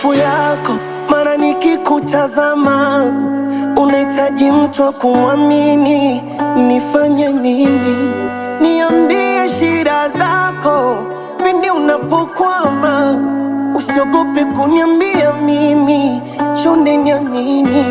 mapungufu yako, mara nikikutazama unahitaji mtu wa kumwamini. Nifanye nini? Niambie shida zako pindi unapokwama, usiogope kuniambia mimi, chonde niamini.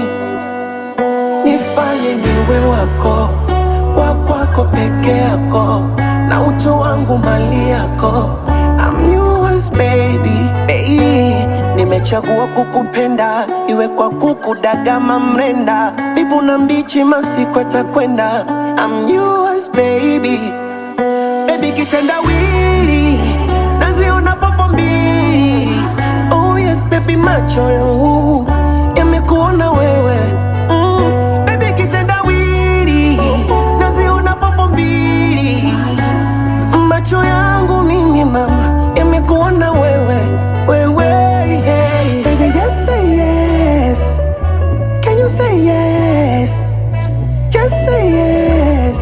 Nifanye niwe wako, wa kwako peke yako, na utu wangu mali yako. I'm yours baby, hey. Nimechagua kukupenda, iwe kwa kukudagama mrenda, mbivu na mbichi, masiku atakwenda. I'm yours baby, baby kitendawili, naziona popo mbili. Oh yes baby, macho yangu yamekuona wewe mm. Baby kitendawili, naziona popo mbili macho yangu mimi mama yamekuona wewe wewe hey. Baby just say yes Can you say yes Just say yes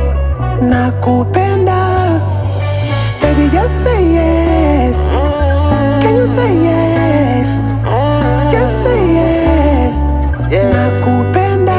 Nakupenda Baby just say yes Can you say yes Just say yes Nakupenda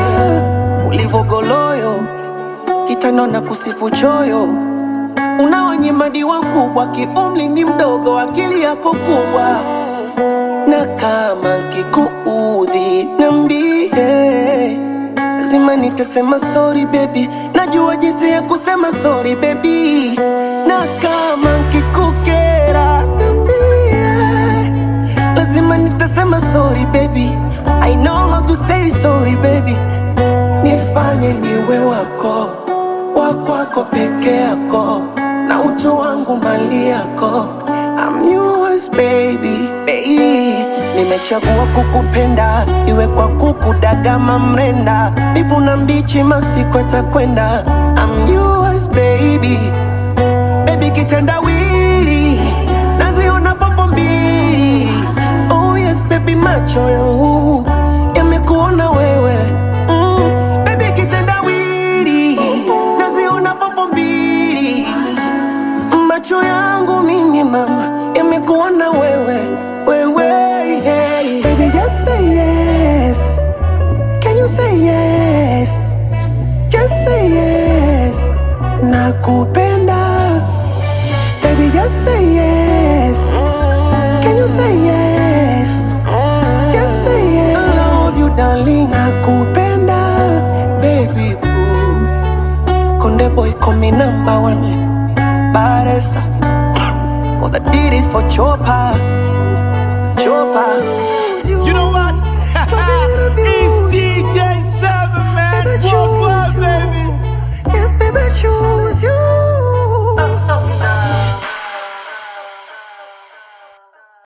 Ulivogoloyo kitano na kusifu choyo Unawanyimadi wakubwa, kiumri ni mdogo, akili yako kubwa. Na kama kikuudhi, niambie, lazima nitasema sorry baby, najua jinsi ya kusema sorry baby. Na kama kikukera, niambie, lazima nitasema sorry baby, I know how to say sorry baby. Nifanye niwe wako, wa kwako peke yako na utu wangu mali yako. I'm yours baby, baby. Nimechagua kukupenda, iwe kwa kukudagama mrenda, mbivu na mbichi, masiku atakwenda. I'm yours baby, baby kitendawili, naziona popo mbili. Oh yes baby, macho yangu yamekuona wewe mm. Baby kitendawili, naziona popo mbili macho yangu mimi mama yamekuona wewe wewe hey. Baby just say yes Can you say yes Just say yes Nakupenda Baby just say yes Can you say yes Just say yes I love you darling Nakupenda Baby boo Konde boy call me number one Baresa All the did is for chopa